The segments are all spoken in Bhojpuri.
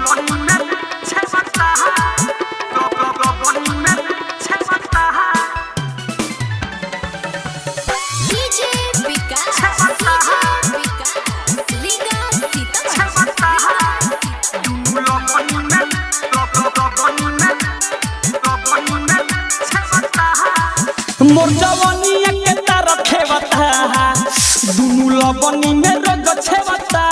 DJ विकास DJ विकास लीगा मोर जवानिया के तार खेवता दुनु लबनी में रग छेवता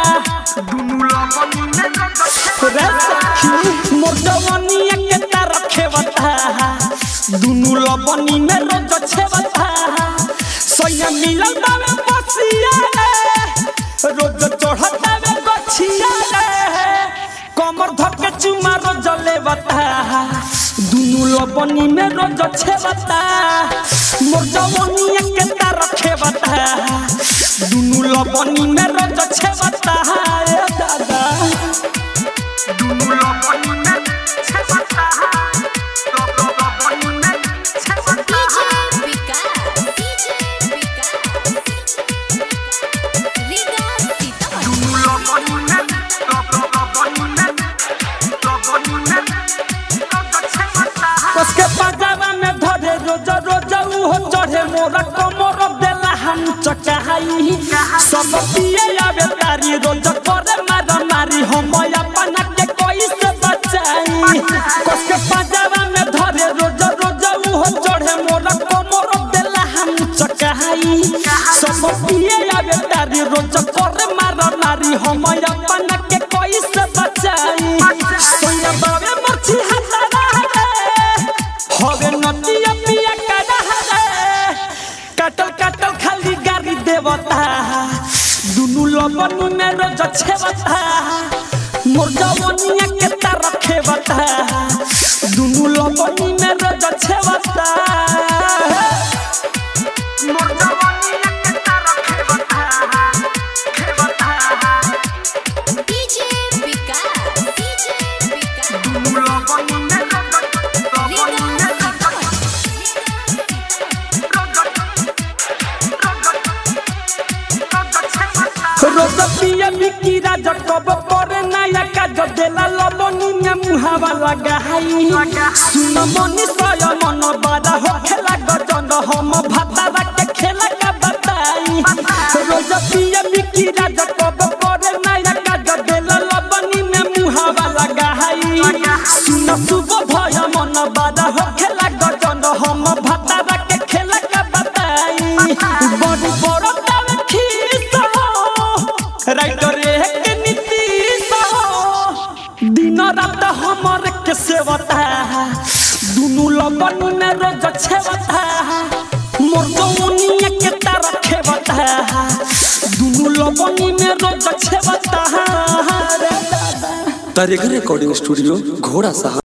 रे सखी मोर जवानिया के तार खेवता दुनु लबनी में रग छेवता सैया मिलल बावे बसिया रे रोज चढ़ता वे गछिया रे कमर धके चुमा रोज लेवता दुनु लबनी में रोज छेवता मोर जवानिया के तार खेवता दुनु लबनी में रोज छेवता ए दादा DJ विकास DJ विकास लीगा सीतामढ़ी उसके पजामा में धरे रोज रोज उहो चढ़े मोरा कमर देला हम चकाई सब पिए आवे तारी रोज करे मारा मारी हम अपना के कोई से बचाई उसके पजामा में धरे रोज रोज उहो चढ़े मोरा कमर देला हम चकाई सब पिए आवे तारी रोज करे मारा मारी हम अपना के कोई से बचाई सोया बावे मछी हतारा रे हवे नदिया पिया काटा रे काटल काटल खाली गाड़ी देवता दुनु लबनी में रोज छेवता मोर जवनिया के तार खेवता दुनु लबनी में रोज छेवता DJ विकास DJ विकास लीगा रोज पिया मिकी राज कब करे नया काज देला लबनी में मुहावा लगाई सुन मनी सय मन बारा हो खेला गजन हम भातारा के खेला का बताई रोज पिया मिकी राज कब करे नया काज देला लबनी में मुहावा लगाई सुन सुब भय मन बारा हो खेला गजन हम भातारा के खेला का बताई बड़ी बड़ तावे खीस हो राइटर एक नीतीश हो दिन रात हमर के सेवता दुनु लबन में रोज छेवता मोर जौनिया के तार खेवता दुनु लबनी में रोज छेवता रे दादा तारेगर रिकॉर्डिंग स्टूडियो घोड़ा साहब